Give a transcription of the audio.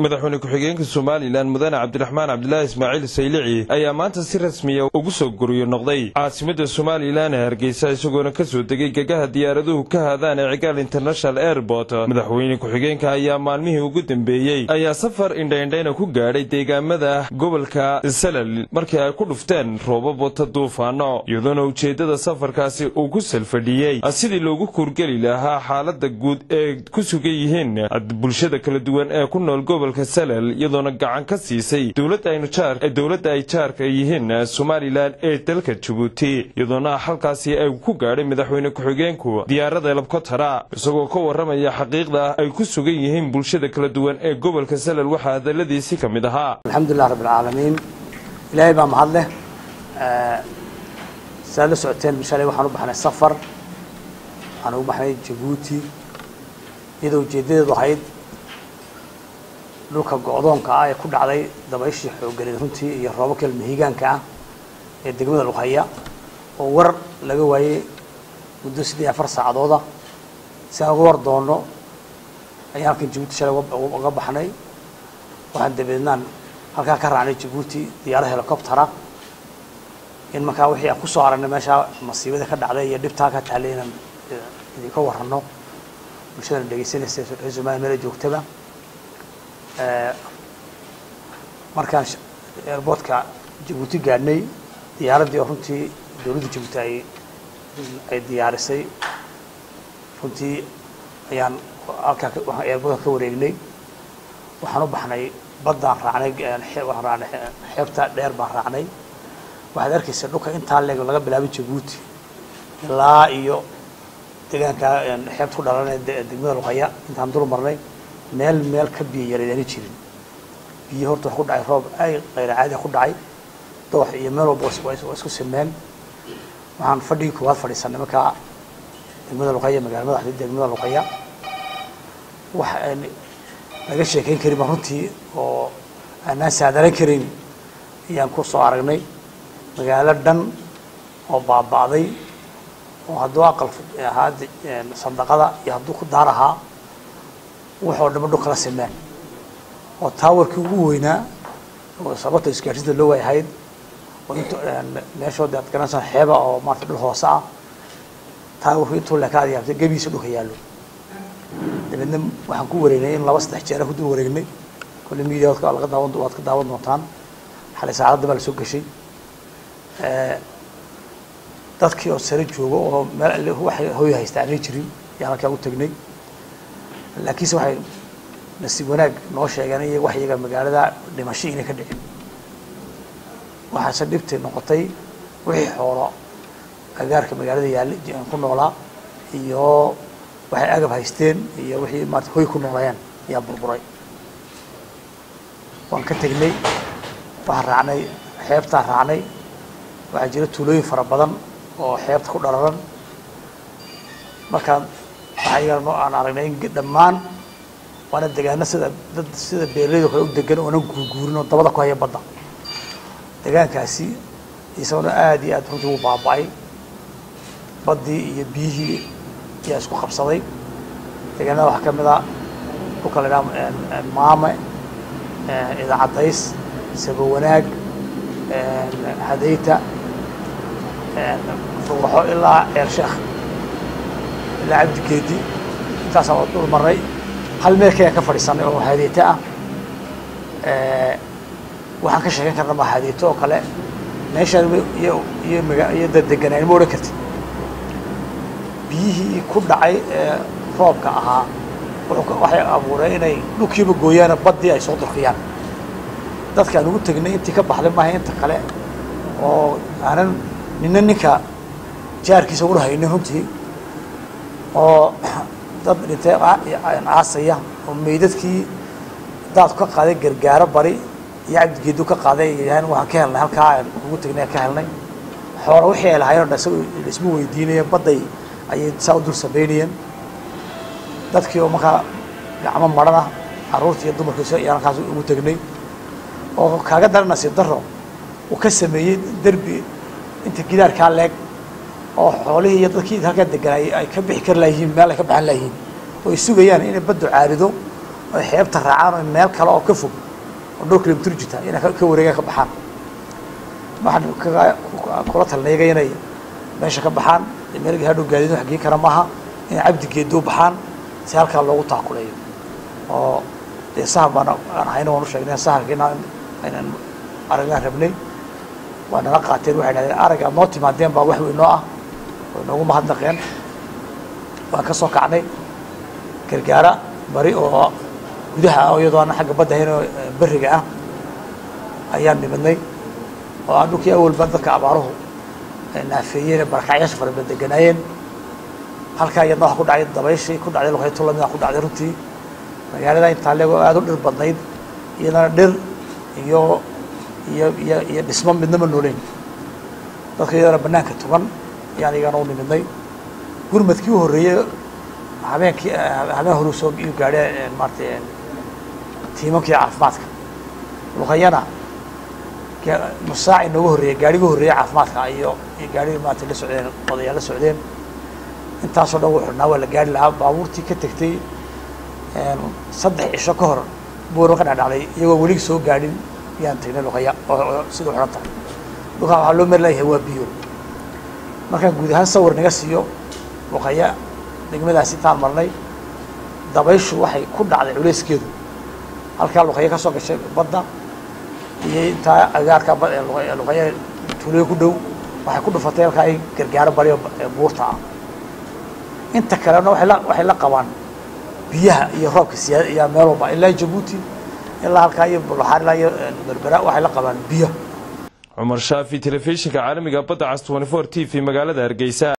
madaxweyne ku-xigeenka somalilan mudane cabdiraxmaan cabdilaahi ismaaciil saylici ayaa maanta si rasmiya ugu soo guriyo noqday caasimada somalilan ee hargeysa isagoona ka soo degay gegaha diyaaraduhu ka haadaan ee cigaal international airport madaxweyne ku-xigeenka ayaa maalmihii ugu dambeeyey ayaa safar indhaindhayna ku gaadhay deegaamada gobolka salal markii ay ku dhufteen roobab wata duufaano iyadoona ujeeddada safarkaasi uu ku salfadhiyey sidii loogu kuurgeli lahaa xaalada guud ee ku sugan yihiin bulshada kala duwan ee ku nool gobolka salal iyadoona gacan ka siisay dowladda ay jaarka yihiin somalilan ee dalka jabuuti iyadoona halkaasi ay ku gaadhay madaxweyne ku-xigeenku diyaarada labkotara isagoo ka warramaya xaqiiqda ay ku sugan yihiin bulshada kala duwan ee gobolka salal waxaa hadaladiisi ka mid ahaa alxamdulilah rabbilcaalamiin ilaahay baa mahad leh saad la socoteen shalay waxaan u baxnay safar waxaan ugu baxnay jabuuti iyadoo ujeeddadeedu ahayd dhulka go-doonka ah ee ku dhacday dabayshii xoogganeed runtii iyo roobabka ilmahiigaanka ah ee degmada lughaya oo war laga waayey muddo siddeed afar saacadooda si aan uga war doonno ayaan halkan jabuuti shalay uga baxnay waxaan dabeednaan halkaa ka raacnay jabuuti diyaarad helicoptera in markaa wixii aan kusoo aragnay meeshaa masiibada ka dhacday iyo dhibtaa ka taallay inaan idinka warranno bulshadana dhegeysanaysa reer somaliya meela joogtaba markaan airboortka jabuuti gaadhnay diyaaraddii oo runtii dowladda jabuuti ay ay diyaarisay runtii ayaan halkaa airboortka ka wareegnay waxaan u baxnay baddaan raacnay waxaan raacnay xeebta dheer baan raacnay waxaad arkaysa dhulka intaa leeg laga bilaabay jabuuti ilaa iyo deegaanka xeebta ku dhalanay degmada luqaya intaan dul marnay meel meel ka biyo yareedaani jirin biyo horta wax ku dhacay roob ay qayra caadi ku dhacay doox iyo meel walba waa isku simeen waxaan fadhigii koowaad fadhiisanay markaa degmada luqaya magaala madaxda degmada luqaya wax laga sheekayn karin ba runtii oo aanaan saadaran karin ayaan ku soo aragnay magaalo dhan oo baaba'day oo hadduu aqal ahaa sandaqada iyo hadduu ku daar ahaa waxoo dhama dhul kala simeen oo taawarkii ugu weynaa oo sababta isgaarsiinta loo waayahayd oo int meeshood aad garanaysaa xeeba oo maarata dhul hoose ah taawarku intuu leekaad yaabtay gebihiisa dhulka yaallo dabeedna waxaan ku wareegnay in laba saddex jeera ku dul wareegnay kolle media waad laga daawan waad ka daawan doontaan xalay saacadda baa la soo gashay dadkii oo sare joogo oo meel waxay hooy haysta aanay jirin ayaan halkaa u tagnay laakiinse waxay nasiib wanaag noo sheegeen iyo wax iyaga magaalada dhimasho inay ka dhicin waxaase dhibtay noqotay wixii xoolo agaarka magaalada yaalla ku noolaa iyo waxay agab haysteen iyo wixii maarata hoy ku noolayeen ayaa burburay waan ka tegnay waxaan raacnay xeebtaan raacnay waxaa jira tuulooyin fara badan oo xeebta ku dhalaran markaan waxaa iyaga aan aragnay in dhammaan waana degaano sida dad sida beeraleyda kale u degan oonan guurguurin oo dabada ku haya badda degaankaasi isagona aada iyo aad runtii u baaba-ay baddii iyo biyihii ayaa isku qabsaday deegaanada waxaa ka mid a dhulka la idhaha maame idaacadays sabo wanaag hadayta ruuxo ilaa ceer sheekh ilaa cabdigeedi intaasaan waa dhul marnay hal meel kayaan ka fadhiisanay oo hadeyto ah waxaan ka sheegan karna ma hadeyto oo kale meeshaan iyo iyo maga iyo dadeganaan ma odhan kartid biyihii ku dhacay ee roobka ahaa waxay abuureen inay dhulkiiba gooyaano baddii ay soo durkiyaan dadkaan ugu tegnay intii ka baxday maaha inta kale oo aanan nina ninka jaarkiisa ula haynin runtii oo dad dhintay caasaya oo meydadkii daadku ka qaaday gargaaro bari iyo cabdigeedu ka qaaday yahan waxaan ka helnay halkaa aan ugu tegnay ka helnay xoola wixii ay lahayen o dhan isaga isma weydiinaya badday ayay saa u dul samaynayeen dadkii oo markaa gacmo maran ah carruurtii iyo dumarkiisa ayaan halkaas ugu tegnay oo kaaga daran nasiib daro uu ka sameeyey derbi inta gidaarkaa leeg oo xoolihii iyo dadkii halkaa deganay ay ka bixi kari layihiin meel ay ka baxan layihiin oo ay sugayaan inay baddu caarido oy xeebta raacaan oo meel kale oo ka fog oo dhowr kilomitr jirta inay ka wareegaan ka baxaan waxaan kula talinayaga inay meesha ka baxaan meelgii hadhow gaadiid wax gei kara maaha inay cabdi geedo baxaan si halkaa loogu taakuleeyo oo dee sahar baan aan hayna waan u sheegnay saharkiina aynan aragnaan rabnay waa nala qaateen waxay dhahdeen arag aad noo timaadeen baa wax weyn noo ah way noogu mahadnaqeen waan ka soo kacnay gargaara bari oo gudaha ah iyadoo aan xagga badda ahayn oo beriga ah ayaan nimidnay oo aan dhulkii awalba dadka abaaruhu naafeeyeen barakacyaasha fara badan deganaayeen halkaa iyadna waxa ku dhacday dabayshii ku dhacday luqayto lamida ku dhacday runtii magaalada intaa leego aada u dhir badnayd iyadana dhir iyo iyo iyo iyo dhismo midnama nooleyn dadka iyadana banaanka tugan ayaan iyagana u nimidnay gurmadkii u horreeyey habeenkii habeen horu soo iyu gaadhe maaratay tiimankii caafimaadka luqayana nusaac inooga horreeyey gaadhiga horreeyey caafimaadka iyo iyo gaadhigi maarata la socdeen odayaal la socdeen intaasoo dhan wuu xidhnaa waa la gaari lahaa baabuurtii ka tegtay saddex cisho ka hor buuro ka dhadhacday iyagoo weli soo gaadhin yaan tagnay luqaya oo sida u xidhan tahay dhulkaa waxaa loo mari layahay waa biyo markaan guud ahaan sawir naga siiyo luqaya degmadaasi intaan marnay dabayshu waxay ku dhacday culeyskeedu halkaa luqaya ka soo gashay badda iyo intaa agaarka luqaya tuuliyo ku dhow waxay ku dhufatay halkaa ay gargaaro bariyo buurta ah inta kalena waay la waxay la qabaan biyaha iyo roobka siyaada iyo meel walba ilaa jabuuti ilaa halkaa iyo bulaxaar ilaa iyo berbera waxay la qabaan biyo cumar shaafi telefishinka caalamiga badda cas t t v magaalada hargeysa